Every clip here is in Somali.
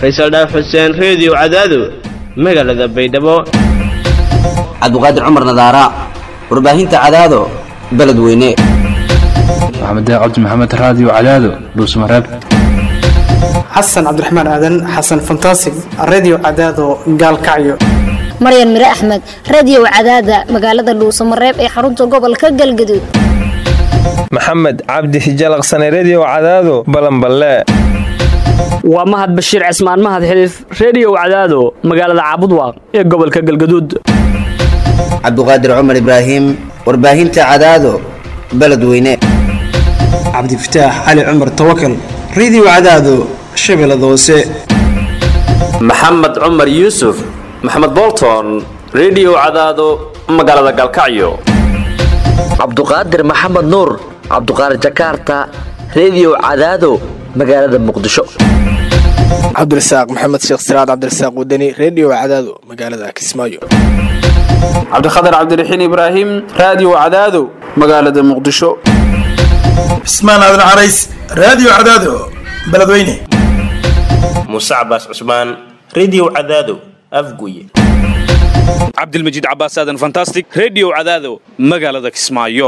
faysal dhaaf xuseen reediyo cadaado magaalada baydhabo cabdiqaadir cumar nadaara warbaahinta cadaado beledweyne maxamed cabdi maxamed raadiyo cadaado dhuusmareeb xasan cabdiraxmaan aadan xasan fantasig redio cadaado gaalkacyo maryan mire axmed radiyow cadaada magaalada dhuusamareeb ee xarunta gobolka galgaduud maxamed cabdi hijalaqsane rediyo cadaado balanballe waa mahad bashiir cismaan mahad xiliif reediyow cadaado magaalada caabudwaaq ee gobolka galgaduud cabdiqaadir cumar ibraahim warbaahinta cadaado beledweyne cabdifataax cali cumar tawakal redio cadaado shabeellada hoose maxamed cumar yuusuf maxamed bolton rediyo cadaado magaalada galkacyo cabduqaadir maxamed nuur cabduqaadir jakaarta rediyo cadaado magaalada muqdisho cabdirasaaq maxamed sheekh siraad cabdirasaaq wadani redio cadaado magaalada kismaayo cabdikhatar cabdiraxiin ibraahim raadiyo cadaado magaalada muqdisho cismaan aadan carays raadiyo cadaado beledweyne muuse cabaas cusmaan rediyo cadaado afguye cabdilmajiid cabaas aadan fantastic rediyo cadaado magaalada kismaayo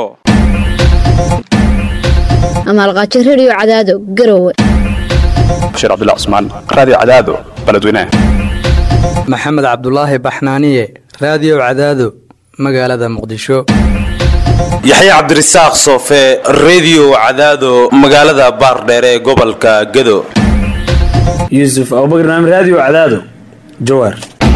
amaalqaajo rediyo cadaado garowe bashiir cabdilla cusmaan raadiyo cadaado beledweyne maxamed cabdulaahi baxnaaniye raadiyo cadaado magaalada muqdisho yaxya cabdirasaaq soofe rediyo cadaado magaalada baardheere ee gobolka gado yuusuf abubakar naam raadiyo cadaado jawaar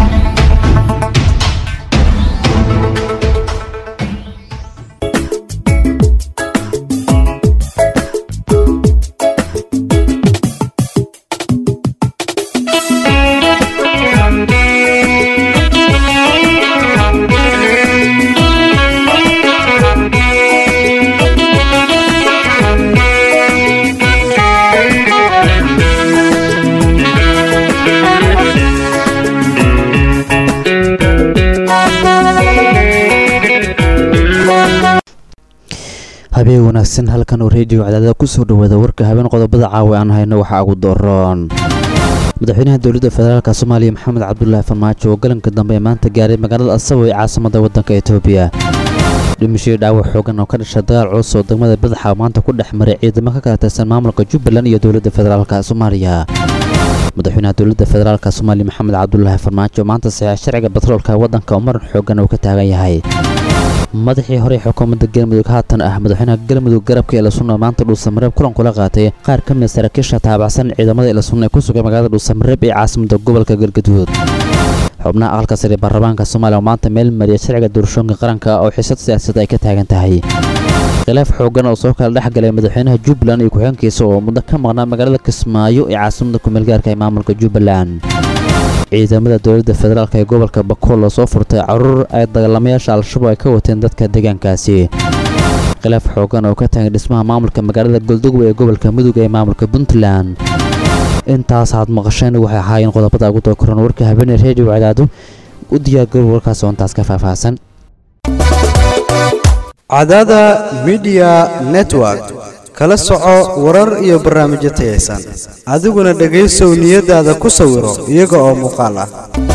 habeen wanaagsan halkan oo reediyo cadaadada kusoo dhawaada warka habeen qodobada caawa aan hayno waxaa ugu doroon madaxweynaha dowladda federaalk soomaaliya maxamed cabdulaahi farmaajo oo galanka dambe ee maanta gaaray magaalada asabo ee caasimada waddanka etoobiya dhimashadii dhaawac xoogan oo ka dhasha dagaal culus oo degmada badaxa maanta ku dhex maray ciidamo ka kala tirsan maamulka jubbaland iyo dowladda federaalk soomaaliya madaxweynaha dowladda federaalk soomaaliya maxamed cabdulaahi farmaajo maanta saxiix sharciga batroolka waddanka oo maran xoogan uu ka taagan yahay madaxii hore xukuumadda galmudug haatan ah madaxweynaha galmudug garabka eelasunna maanta dhuusamareeb kulan kula qaatay qaar ka mid saraakiisha taabacsan ciidamada eelasunna ee ku sugan magaalada dhuusamareeb ee caasimada gobolka galgaduud xubnaha aqalka sare baarlamaanka soomaaliya oo maanta meel mariya sharciga doorashooyinka qaranka oo xiisad siyaasad ay ka taagan tahay khilaaf xoogan oo soo kala dhex galay madaxweynaha jubbaland iyo ku-xigeenkiisa oo muddo ka maqnaa magaalada kismaayo ee caasimada kumeelgaarka ee maamulka jubbaland ciidamada dowladda federaalk ee gobolka bakool oo soo furtay caruur ay dagaalamayaasha al-shabaab ay ka wateen dadka deegaankaasi khilaaf xoogan oo ka taagan dhismaha maamulka magaalada goldogwe ee gobolka mudug ee maamulka puntland intaas aad maqasheen waxay ahaayeen qodobada ugu dookoran warka habeeney reediyo cadaado u diyaargarow warkaas oo intaas ka faahfaahsan cadaada midiya network kala soco warar iyo barnaamijyo tayaysan adiguna dhegaysow niyadaada ku sawiro iyaga oo muuqaal ah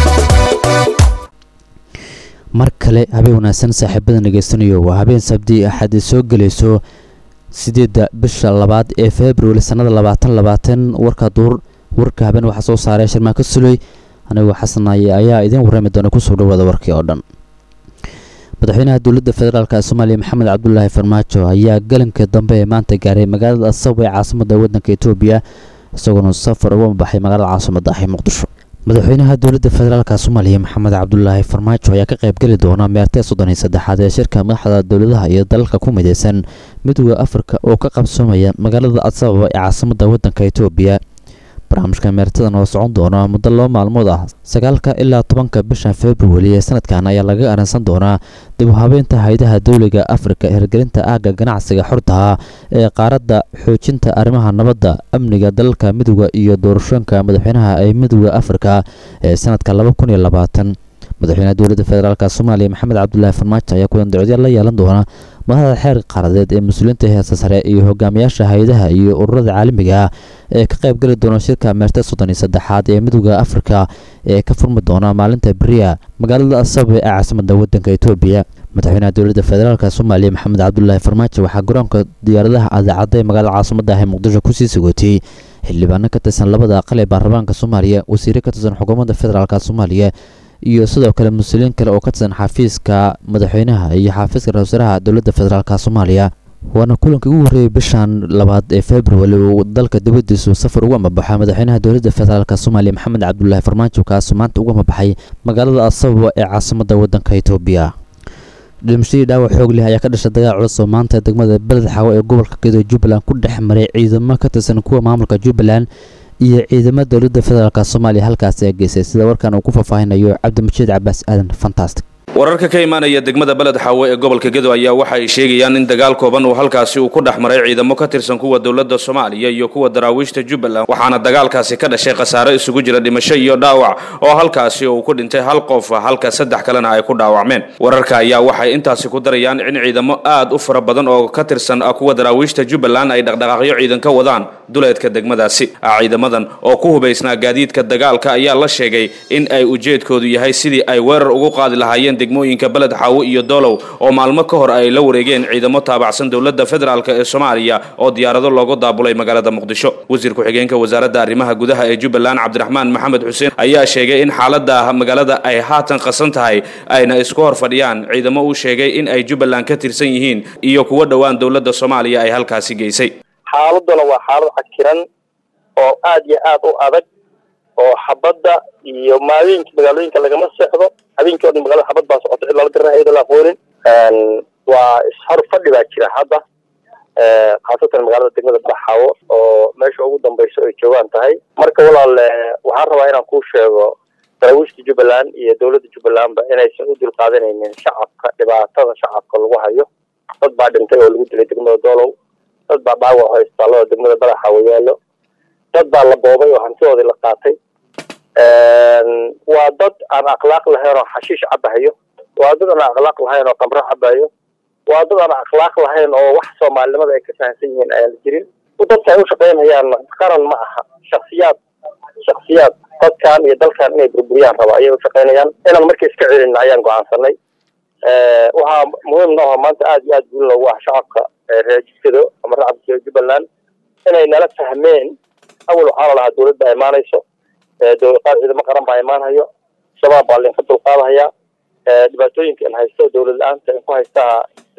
mar kale habeen wanaagsan saaxiibada dhegaystanayo waa habeen sabdi axad soo gelayso sideedda bisha labaad ee februari sannada labaatan labaatan warka duur warka habeen waxaa soo saaray sharmaako suley anigoo xasanaaye ayaa idiin warrami doona kusoo dhawaada warkii oo dhan madaxweynaha dowladda federaalk soomaaliya maxamed cabdulaahi farmaajo ayaa galanka dambe ee maanta gaaray magaalada asabo ee caasimada waddanka etoobiya isagoona safar uga baxay magaalada caasimada ah ee muqdisho madaxweynaha dowladda federaalk soomaaliya maxamed cabdulaahi farmaajo ayaa ka qaybgeli doona meertee soddon iyo saddexaad ee shirka madaxda dowladaha iyo dalalka ku mideysan midooda afrika oo ka qabsoomaya magaalada asababa ee caasimada waddanka etoobiya barnaamijka meertadan oo socon doona muddo laba maalmood ah sagaalka ilaa tobanka bisha februari ee sanadkan ayaa laga aransan doonaa dib u habeynta haydaha dowliga afrika hirgelinta aagga ganacsiga xortaha ee qaaradda xoojinta arrimaha nabadda amniga dalalka midooda iyo doorashooyinka madaxweynaha ee midooda afrika ee sanadka laba kun iyo labaatan madaxweynaha dowladda federaalk soomaaliya maxamed cabdulaahi farmaajo ayaa kulan dacwadyaal la yeelan doona madaxda xeer qaaradeed ee mas-uuliyiinta heesta sare iyo hogaamiyaasha hay-adaha iyo ururada caalamiga ah ee ka qayb geli doona shirka meerta soddon iyo saddexaad ee midooda afrika ee ka furmi doona maalinta beriya magaalada asaba ee caasimada wadanka etoobiya madaxweynaha dowladda federaalk soomaaliya maxamed cabdulaahi farmaajo waxaa garoonka diyaaradaha adeecadda ee magaalada caasimada ah ee muqdisho kusii sagootiyey xildhibaano ka tirsan labada aqal ee baarlamaanka soomaaliya wasiire ka tirsan xukuumadda federaalk soomaaliya iyo sidoo kale mas-uuliyiin kale oo ka tirsan xafiiska madaxweynaha iyo xafiiska ra-isul wasaaraha dowladda federaalk soomaaliya waana kulankii ugu horreeyey bishan labaad ee februari uu dalka dibadiisu safar ugu amabaxa madaxweynaha dowladda federaalk soomaaliya maxamed cabdulaahi farmaajo kaasi maanta ugu amabaxay magaalada asababa ee caasimada wadanka etoobiya dhimashadii dhaawac xoog leh ayaa ka dhashay dagaal culus oo maanta degmada beled xawo ee gobolka gedo jubbaland ku dhex maray ciidamo ka tirsan kuwa maamulka jubbaland iyo ciidamada dowladda federaalk soomaaliya halkaasi ee geysay sida warkan uu ku faahfaahinayo cabdimajiid cabaas aadan fantastic wararka ka imaanaya degmada beled xaawe ee gobolka gedo ayaa waxa ay sheegayaan in dagaal kooban uu halkaasi uu ku dhex maray ciidamo ka tirsan kuwa dowladda soomaaliya iyo kuwa daraawiishta jubbaland waxaana dagaalkaasi ka dhashay khasaare isugu jira dhimasho iyo dhaawac oo halkaasi uu ku dhintay hal qof halka saddex kalena ay ku dhaawacmeen wararka ayaa waxay intaasi ku darayaan in ciidamo aad u fara badan oo ka tirsan kuwa daraawiishta jubbaland ay dhaqdhaqaaqyo ciidan ka wadaan duleedka degmadaasi ciidamadan oo ku hubaysnaa gaadiidka dagaalka ayaa la sheegay in ay ujeedkoodu yahay sidii ay weerar ugu qaadi lahaayeen degmooyinka beled xaawo iyo doolow oo maalmo ka hor ay la wareegeen ciidamo taabacsan dowladda federaalk ee soomaaliya oo diyaarado loogu daabulay magaalada muqdisho wasiir ku-xigeenka wasaaradda arrimaha gudaha ee jubbaland cabdiraxmaan maxamed xuseen ayaa sheegay in xaalada magaalada ay haatan qasan tahay ayna isku hor fadhiyaan ciidamo uu sheegay in ay jubbaland ka tirsan yihiin iyo kuwo dhowaan dowladda soomaaliya ay halkaasi geysay xaaladuna waa xaalad cakiran oo aad iyo aad u adag oo xabadda iyo maalooyinka magaalooyinka lagama seexdo habeenkii o dhan magaalada xabad baa socota cid lala garana iyadoo la aqoonin waa ishor fadhi baa jira hadda khaasatan magaalada degmada baxaawo oo meesha ugu dambayso ay joogaan tahay marka walaal waxaan rabaa inaan kuu sheego daraawiishta jubbaland iyo dowladda jubbalandba inaysan u dulqaadanaynin shacabka dhibaatada shacabka lagu hayo dad baa dhintay oo lagu dilay degmada doolow dad baa dhaawac haystaaloo degmada badaxaawo yaallo dad baa la boobay oo hantidoodii la qaatay waa dad aan akhlaaq lahayn oo xashiish cabahayo waa dad aan akhlaaq lahayn oo qamro cabayo waa dad aan akhlaaq lahayn oo wax soomaalinimada ay ka fahamsan yihiin ayaan jirin dadka ay u shaqaynayaan qaran ma aha shaksiyaad shaksiyaad dadkan iyo dalkan inay burburiyaan raba ayay u shaqaynayaan inaan markii iska celin ayaan go'aansanay waxaa muhiim nooha maanta aad iyo aad guul loogu ah shacabka reer jidkado ama racabka jubbaland inay nala fahmeen awal waxaa la lahaa dowlad baa imaanayso qaar ciidamo qaran baa imaanhayo shabaab baa linka dulqaadahaya dhibaatooyinka in haysto dowlad la-aanta in ku haystaa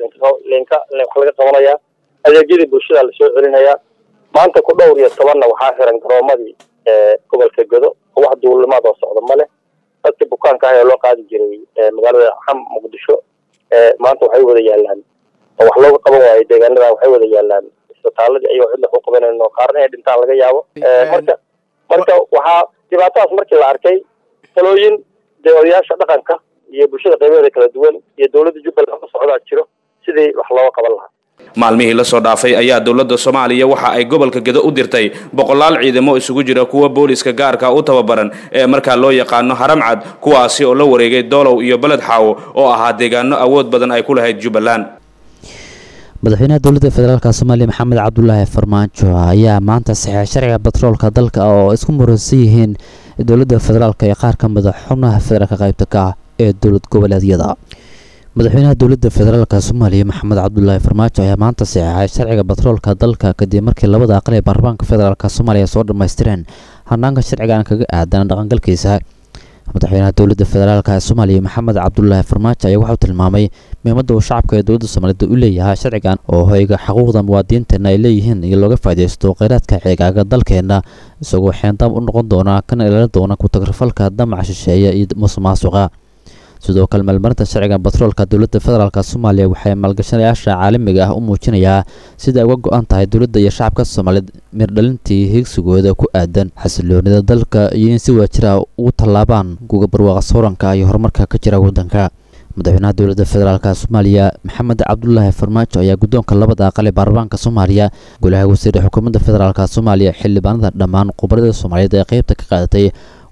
linka wax laga qabanaya adeegyadii bulshada lasoo celinayaa maanta ku dhowr iyo tobanna waxaa xiran garoomadii gobolka godo oo wax duulimaad oo socda ma leh dadkii bukaanka ah ee loo qaadi jiray magaalada xam muqdisho maanta waxay wada yaalaan oo wax looga qaban waayo deegaanada waxay wada yaalaan isbitaaladii ayagoo cidla ku qabanayn oo qaarna ay dhintaan laga yaabo marka marka waxaa dhibaatadaas markii la arkay talooyin dee odayaasha dhaqanka iyo bulshada qaybaheeda kala duwan iyo dowladda jubbaland ka socdaa jiro sidii wax looga qaban lahaa maalmihii lasoo dhaafay ayaa dowladda soomaaliya waxa ay gobolka gedo u dirtay boqolaal ciidamo isugu jira kuwa booliska gaarka u tababaran ee markaa loo yaqaano haramcad kuwaasi oo la wareegay doolow iyo beled xaawo oo ahaa deegaano awood badan ay ku lahayd jubbaland madaxweynaha dowladda federaalk soomaaliya maxamed cabdulaahi farmaajo ayaa maanta saxeex sharciga batroolka dalka oo isku muransan yihiin dowladda federaalk ee qaar ka mida xubnaha federaalka qaybta ka ah ee dowlad goboleedyada madaxweynaha dowladda federaalk soomaaliya maxamed cabdulaahi farmaajo ayaa maanta saxeexay sharciga batroolka dalka kadib markii labada aqal ee baarlamaanka federaalk soomaaliya soo dhammaystireen hanaanka sharcigan kaga aadan dhaqangalkiisa madaxweynaha dowladda federaalk ee soomaaliya maxamed cabdulaahi farmaajo ayaa waxauu tilmaamay muhiimadda uu shacabka ee dowladda soomaaliyed u leeyahay sharcigan oo hoyga xuquuqda muwaadiniinteenna ay leeyihiin iyo looga faaidaysto kheyraadka ceegaaga dalkeenna isagoo xeendaam u noqon doona kana ilaalin doona ku-tagrafalka damaca shisheeya iyo musuqmaasuqa sidoo kale maalmarinta sharcigan batroolka dowladda federaalk soomaaliya waxay maalgashanayaasha caalamiga ah u muujinayaa sida ay uga go-an tahay dowladda iyo shacabka soomaaliyeed mirdhalintii higsigooda ku aadan xasiloonida dalka iyo in si wadajira ugu tallaabaan guga barwaaqa sawranka iyo horumarka ka jira waddanka madaxweynaha dowladda federaalk soomaaliya maxamed cabdulaahi farmaajo ayaa guddoonka labada aqal ee baarlamaanka soomaaliya golaha wasiire xukuumadda federaalk soomaaliya xildhibaanada dhammaan khubarada soomaaliyeed ee qeybta ka qaadatay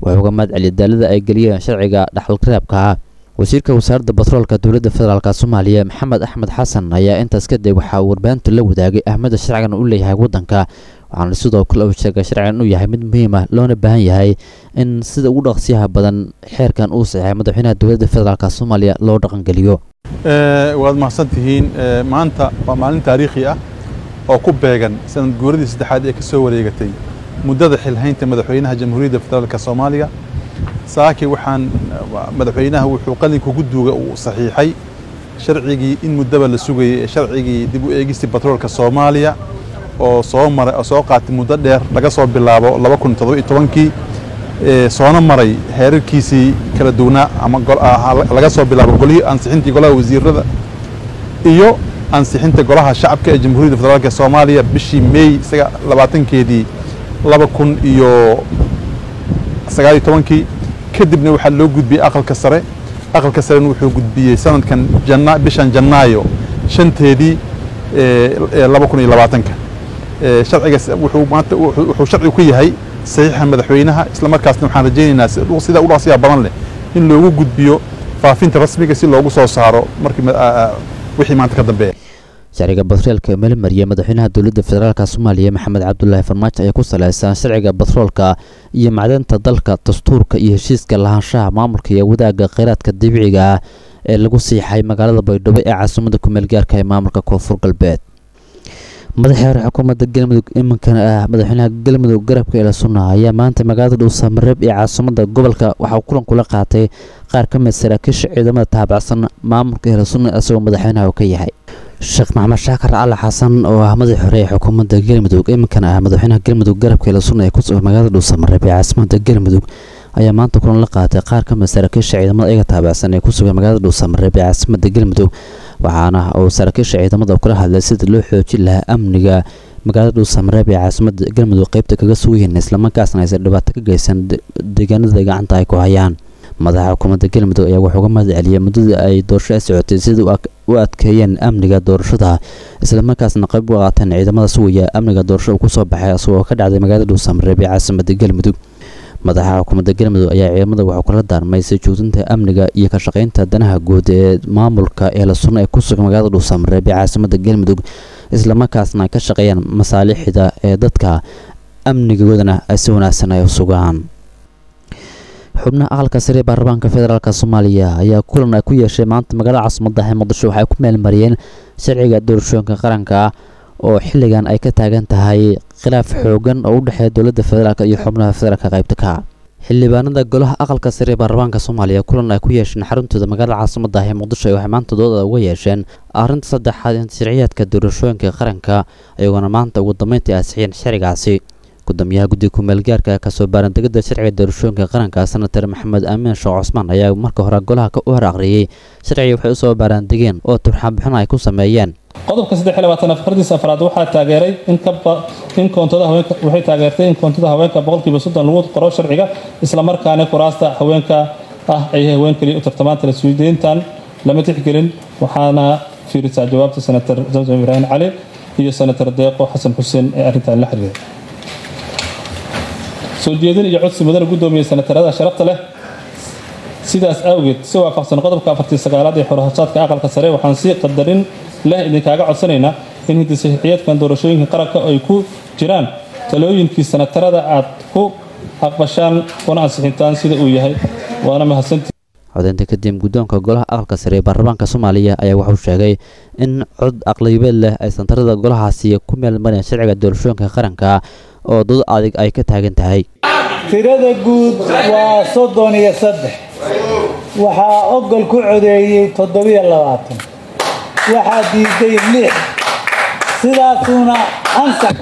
wuxuu uga mahad celiyay daalada ay geliyeen sharciga dhaxalreebka wasiirka wasaaradda batroolka dowladda federaalk soomaaliya maxamed axmed xasan ayaa intaas kadib waxaa uu warbaahintu la wadaagay ahmada sharcigan u leeyahay waddanka waxaana sidoo kale uu sheegay sharcigan inuu yahay mid muhiim ah loona baahan yahay in sida ugu dhaqsiyaha badan xeerkan uu saxeexay madaxweynaha dowladda federaalk soomaaliya loo dhaqangeliyo waad mahadsan tihiin maanta waa maalin taariikhi ah oo ku beegan sanad guuradii saddexaad ee ka soo wareegatay muddada xilhaynta madaxweynaha jamhuuriyadda federaalk soomaaliya saaki waxaan madaxweynaha wuxuu qalinka ugu duuga uu saxiixay sharcigii in muddaba la sugayay ee sharcigii dib u eegistii batroolka soomaaliya oo soo maray oo soo qaatay muddo dheer laga soo bilaabo laba kun toddoba iyo tobankii soona maray heerarkiisii kala duwanaa ama laga soo bilaabo golihii ansixintii golaha wasiirada iyo ansixinta golaha shacabka ee jamhuuriyadda federaalk soomaaliya bishii meey labaatankeedii laba kun iyo sagaal iyo tobankii kadibna waxaa loo gudbiyey aqalka sare aqalka sarena wuxuu gudbiyey sanadkan jana bishan janaayo shanteedii laba kun iyo labaatanka sharcigaas wuxuu maanta wuxuu sharci ku yahay saxiixa madaxweynaha isla markaasna waxaan rajaynaynaa sida u dhaqsiya badan leh in loogu gudbiyo faafinta rasmiga si loogu soo saaro markii wixii maanta ka dambeeya sharciga batroolka ee meelmariya madaxweynaha dowladda federaalk soomaaliya maxamed cabdulaahi farmaajo ayaa ku saleysan sharciga batroolka iyo macdanta dalka dastuurka iyo heshiiska lahaanshaha maamulka iyo wadaagga kheyraadka dabiiciga ah ee lagu siixay magaalada baydhabo ee caasimada kumeel gaarka ee maamulka koonfur galbeed madaxii hore xukuumadda galmudug iminkana ah madaxweynaha galmudug garabka ila sunna ayaa maanta magaalada dhuusamareeb ee caasimada gobolka waxauu kulan kula qaatay qaar ka mid saraakiisha ciidamada taabacsan maamulka ila sunna isagoo madaxweynaha uu ka yahay sheekh maxamed shaakar cali xasan oo ah madaxii hore ee xukuumadda galmudug iminkana ah madaxweynaha galmudug garabka ila sunna ee ku sugan magaalada dhuusamareeb ee caasimada galmudug ayaa maanta kulan la qaatay qaar ka mid saraakiisha ciidamada iyaga taabacsan ee ku sugan magaalada dhuusamareeb ee caasimada galmudug waxaana uu saraakiisha ciidamada kula hadlay sidii loo xoojin lahaa amniga magaalada dhuusamareeb ee caasimada galmudug qeybta kaga sugayihiin islamarkaasna aysan dhibaato ka geysan deegaanada gacanta ay ku hayaan madaxa xukuumadda galmudug ayaa wuxuu uga mahad celiyay muddadii ay doorasho ay socotay sidai u adkeeyeen amniga doorashada islamarkaasna qayb u qaateen ciidamada sugaya amniga doorashada uu kusoo baxay isagoo ka dhacday magaalada dhuusamareeb ee caasimada galmudug madaxa xukuumadda galmudug ayaa ciidamada waxuu kala daarmay sii joogtinta amniga iyo ka shaqaynta danaha guud ee maamulka eela sunno ee ku sugan magaalada dhuusamareeb ee caasimada galmudug islamarkaasna ay ka shaqeeyaan masaalixda ee dadka amnigoodana ay si wanaagsan ay u sugaan xubnaha aqalka sare ee baarlamaanka federaalk soomaaliya ayaa kulan ay ku yeeshay maanta magaalada caasimada ee muqdisho waxay ku meelmariyeen sharciga doorashooyinka qaranka oo xilligan ay ka taagan tahay khilaaf xoogan oo u dhexeeya dowladda federaalk iyo xubnaha federaalka qaybta ka xildhibaanada golaha aqalka sare ee baarlamaanka soomaaliya kulan ay ku yeesheen xaruntooda magaalada caasimada ee muqdisho waxay maanta dooda uga yeesheen arrinta saddexaad in sharciyaadka doorashooyinka qaranka iyagoona maanta ugu dambeyntii ansixiyeen sharcigaasi gudoomiyaha guddiga kumeelgaarka kasoo baarandegada sharciga doorashooyinka qaranka senatar maxamed aamin sheekh cusmaan ayaa marka hore golaha u hor aqriyey sharciga waxay usoo baaraandegeen oo turxaanbixin ay ku sameeyeen qodobka saddex iyo labaatanaad fardiisa afraad waxaa taageeray in kaba in koontada haweenka waxay taageertay in koontada haweenka boqolkiiba soddon lagu qoro sharciga islamarkaana kuraasta haweenka ah ay haween kaliya u tartamaan tala suudeyntan lama tixgelin waxaana fiirisaa jawaabta senatar zamzam ibraahim cali iyo senatar deeqo xasan xuseen ee arrintan la xiriiray soo jeedin iyo codsi mudana guddoomiye senatarada sharafta leh sidaas awgeed si waafaqsan qodobka afartii sagaalaad ee xorahashaadka aqalka sare waxaan si qadarin leh idinkaaga codsanaynaa in hindisaxiixiyadkan doorashooyinka qaranka ay ku jiraan talooyinkii senatarada aad ku aqbashaan kuna ansixintaan sida uu yahay waana mahadsantii codeynta kadib guddoonka golaha aqalka sare ee baarlamaanka soomaaliya ayaa wuxuu sheegay in cod aqlibeed leh ay santarada golahaasi ku meelmareen sharciga doorashooyinka qaranka oo dad adig ay ka taagan tahay tirada guud waa soddon iyo saddex waxaa ogol ku codeeyey toddobiyo labaatan waxaa diiday lix sidaasuuna ansax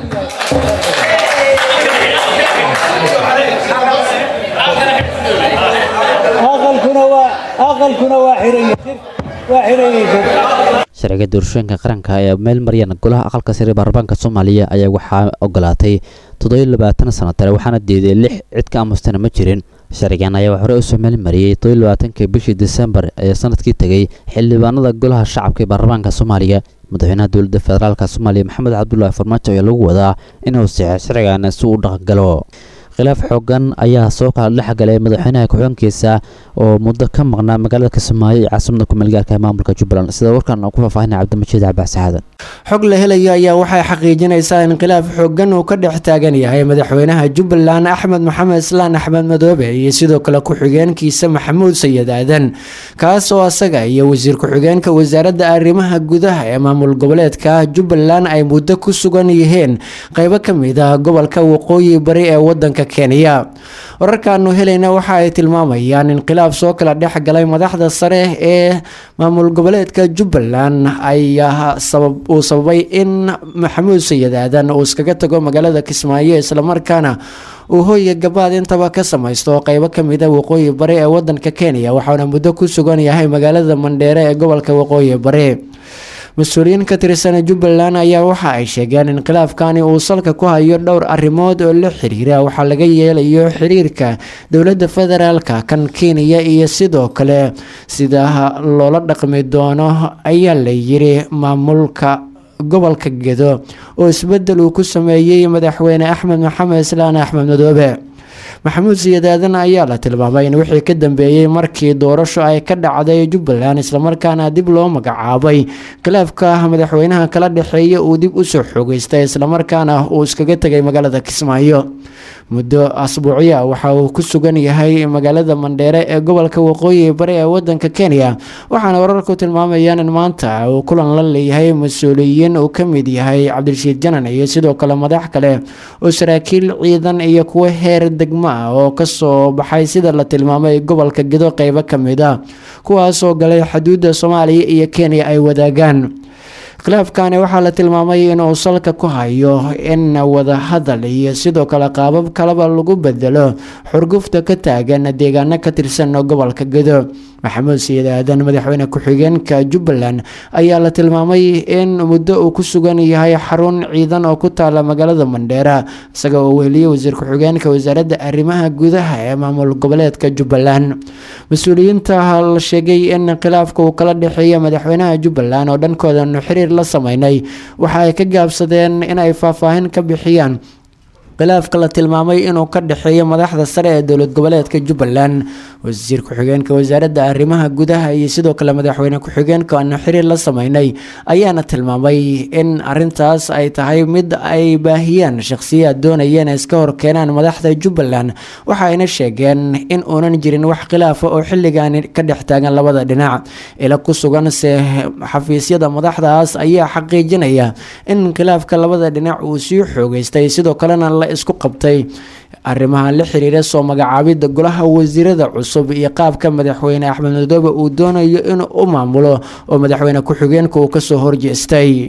aqalkuna waa aqalkuna waa xiraya waa xirayay sharciga doorashooyinka qaranka ee meel maryan golaha aqalka sare baarlamaanka soomaaliya ayaa waxaa ogolaatay toddobiyo labaatan sanatare waxaana diiday lix cid ka amustana ma jirin sharcigan ayaa hore usoo meel mariyey toddobiyo labaatanka bishii disembar ee sanadkii tegey xildhibaanada golaha shacabka ee baarlamaanka soomaaliya madaxweynaha dowladda federaalk soomaaliya maxamed cabdulaahi farmaajo ayaa lagu wadaa inuu sixo sharcigan si uu dhaqangalo khilaaf xoogan ayaa soo kala dhexgalay madaxweynaha ku-xigeenkiisa oo muddo ka maqnaa magaalada kismaayo ee caasimada kumeelgaarka ee maamulka jubbaland sida warkan uu ku faahfaahinaya cabdimajiid cabbaas xaadan xog la helayo ayaa waxay xaqiijinaysaa in khilaaf xoogan uu ka dhex taagan yahay madaxweynaha jubbaland axmed maxamed islaan axmed madoobe iyo sidoo kale ku-xigeenkiisa maxamuud sayid aadan kaas oo asaga iyo wasiir ku-xigeenka wasaaradda arrimaha gudaha ee maamul goboleedka jubbaland ay muddo ku sugan yihiin qeybo ka mid ah gobolka waqooyi bari ee wadanka kenya wararkaanu helayna waxa ay tilmaamayaan in khilaaf soo kala dhex galay madaxda sare ee maamul goboleedka jubbaland ayaa sabab uu sababay in maxamuud sayid aadan uu iskaga tago magaalada kismaayo islamarkaana uu hooya gabaad intaba ka samaysto qeybo kamid a waqooyi bari ee wadanka kenya waxaana muddo ku sugan yahay magaalada mandheere ee gobolka waqooyi bari mas-uuliyiin ka tirsan jubbaland ayaa waxa ay sheegeen in khilaafkani uu salka ku hayo dhowr arrimood oo la xiriira waxaa laga yeelayo xiriirka dowladda federaalka kan kenya iyo sidoo kale sida loola dhaqmi doono ayaa la yiri maamulka gobolka gedo oo isbedel uu ku sameeyey madaxweyne axmed maxamed islaan axmed madoobe maxamuud sayid aadan ayaa la tilmaamay in wixii ka dambeeyey markii doorasho ay ka dhacday jubbaland islamarkaana dib loo magacaabay khilaafka madaxweynaha kala dhexeeya uu dib usoo xoogeystay islamarkaana uu iskaga tegay magaalada kismaayo muddo asbuucya waxa uu ku sugan yahay magaalada mandheere ee gobolka waqooyi bari ee wadanka kenya waxaana wararku tilmaamayaan in maanta uu kulan la leeyahay mas-uuliyiin uu ka mid yahay cabdirashiid janan iyo sidoo kale madax kale oo saraakiil ciidan iyo kuwo heer degmo ah oo kasoo baxay sida la tilmaamay gobolka gedo qeybo kamid ah kuwaasoo galay xuduudda soomaaliya iyo kenya ay wadaagaan khilaafkani waxaa la tilmaamay inuu salka ku hayo in wadahadal iyo sidoo kale qaabab kaleba lagu bedelo xurgufta ka taagan deegaano ka tirsan gobolka gedo maxamuud sayid aadan madaxweyne ku-xigeenka jubbaland ayaa la tilmaamay in muddo uu ku sugan yahay xarun ciidan oo ku taala magaalada mandheera isaga oo weheliyey wasiir ku-xigeenka wasaaradda arrimaha gudaha ee maamul goboleedka jubbaland mas-uuliyiinta la sheegay in khilaafka uu kala dhexeeya madaxweynaha jubbaland oo dhankoodanu xiriir la sameynay waxa ay ka gaabsadeen in ay faahfaahin ka bixiyaan khilaafka la tilmaamay inuu ka dhexeeyo madaxda sare ee dowlad goboleedka jubbaland wasiir ku-xigeenka wasaaradda arrimaha gudaha iyo sidoo kale madaxweyne ku-xigeenka aanu xiriir la sameynay ayaana tilmaamay in arintaas ay tahay mid ay baahiyaan shakhsiyaad doonayeen ay iska horkeenaan madaxda jubbaland waxa ayna sheegeen in uunan jirin wax khilaafa oo xilligan ka dhex taagan labada dhinac ila ku suganse xafiisyada madaxdaas ayaa xaqiijinaya in khilaafka labada dhinac uu sii xoogeystay sidoo kalena la isku qabtay arrimaha la xiriira soo magacaabidda golaha wasiirada cusub iyo qaabka madaxweyne axmed madoobe uu doonayo inuu u maamulo oo madaxweyne ku-xigeenka uu kasoo horjeestay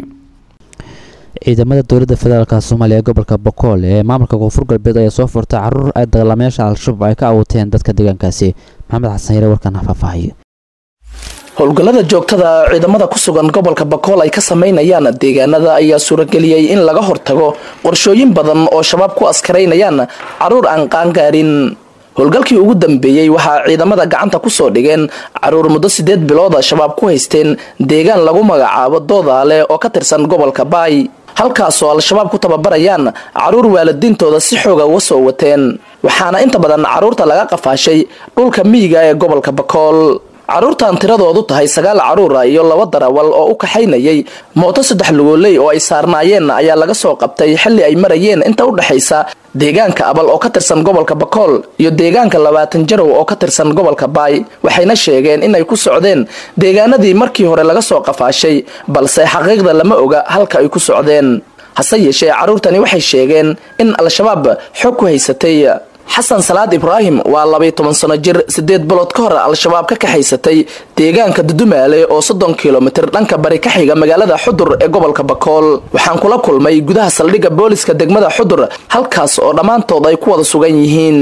ciidamada dowladda federaalk soomaaliya ee gobolka bokool ee maamulka koonfur galbeed ayaa soo furtay caruur ay dagaalamayaasha al-shabaab ay ka awuteen dadka deegaankaasi maxamed xasan yare warkaan faahfaahiyo howlgallada joogtada ciidamada ku sugan gobolka bakool ay ka samaynayaan deegaanada ayaa suurageliyey in laga hortago qorshooyin badan oo shabaab ku askaraynayaan caruur aan qaangaarin howlgalkii ugu dambeeyey waxaa ciidamada gacanta kusoo dhigeen caruur muddo sideed bilooda shabaab ku haysteen deegaan lagu magacaabo doodaale oo ka tirsan gobolka baay halkaasoo al-shabaab ku tababarayaan caruur waalidiintooda si xooga uga soo wateen waxaana inta badan caruurta laga qafaashay dhulka miyiga ee gobolka bakool caruurtan tiradoodu tahay sagaal caruura iyo laba darawal oo u kaxaynayay mooto saddex lugooley oo ay saarnaayeen ayaa laga soo qabtay xilli ay marayeen inta u dhexaysa deegaanka abal oo ka tirsan gobolka bakool iyo deegaanka labaatan jarow oo ka tirsan gobolka baay waxayna sheegeen inay ku socdeen deegaanadii markii hore laga soo qafaashay balse xaqiiqda lama oga halka ay ku socdeen hase yeeshee caruurtani waxay sheegeen in al-shabaab xog ku haysatay xasan salaad ibraahim waa labay toban sano jir sideed bilood ka hor al-shabaab ka kaxaysatay deegaanka dudumaale oo soddon kilomitir dhanka bari ka xiga magaalada xudur ee gobolka bakool waxaan kula kulmay gudaha saldhigga booliska degmada xudur halkaas oo dhammaantood ay ku wada sugan yihiin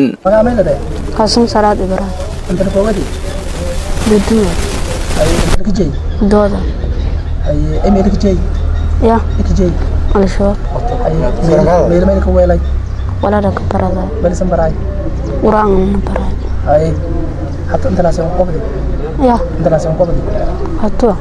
xasan salaad ibraahim dudumaal dooda ya al-shabaab walaala ka barada quraangana baray ya hatua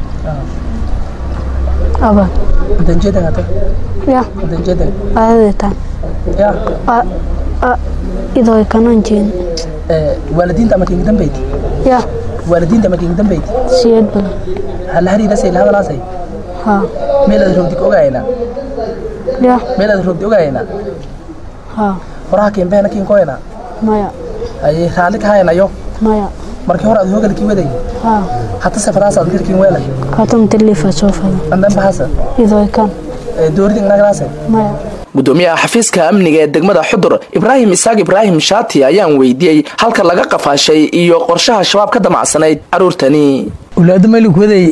aba ya aadadeetaan idoo kanan jeen waalidiinta ama kinga dambeyti ya waalidiinta ama kinga dambeyti siyad badan hal hariidasay lahadalaasay ha meelaad rogdi ka ogaayna ya meelaad rogdi ogaayna ha horaha kiinbeena kiinkoyna maya ay raalli ka haynayo maya markii hore aad hoogalkii waday ha hata safadaasaad garkiin weelay katam tilifa soo fada andan bahasa idoo kan dooridin nagalaase maya gudoomiyaha xafiiska amniga ee degmada xudur ibraahim isaaq ibraahim shaati ayaan weydiiyey halka laga qafaashay iyo qorshaha shabaab ka damacsanayd caruurtani ulaada malik waday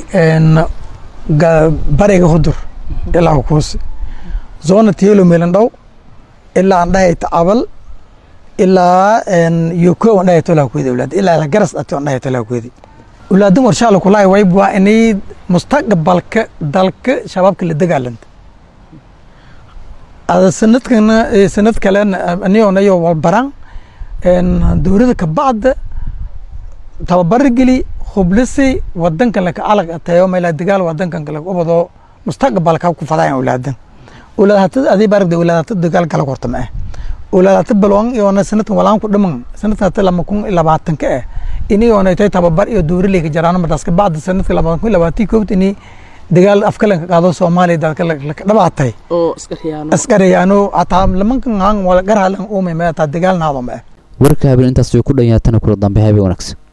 bariga hudur ilaa hukuusi zona tielo melandhow ilaa andhahayta abal ilaa yoko andhahayta olaa kuwedi ulaad ilaa garas ati andhahayta olaa kuwedi ulaadan warshaala kulaay wayb waa inay mustaqbalka dalka shabaabka la dagaalanta ada sanadkana sanad kalena aniyonayo walbaran dowlada kabacda tababara geli hublisi wadankan laka alag atayo meela dagaal wadankan kale ubado mustaqbalka ku fadaayan ulaadan ulaadata adii baragda ulaadata dagaal kala korta ma ah ulaadata balwan iyona sanadkan walaan ku dhiman sanadkan hata lama kun labaatan ka ah ini iyona tay tababar iyo dowri ka jaraan madaas ka bacda sanadka labaatan kun labaatii koobta ini dagaal afkalanka qaado soomaaliya dadka laka dhabaatay oo askariyaano ataa lamankan wala garhalan uumay ma ataa dagaal naado ma ah warka habeen intaas way ku dhanyaatana kula dambe habeen wanaagsan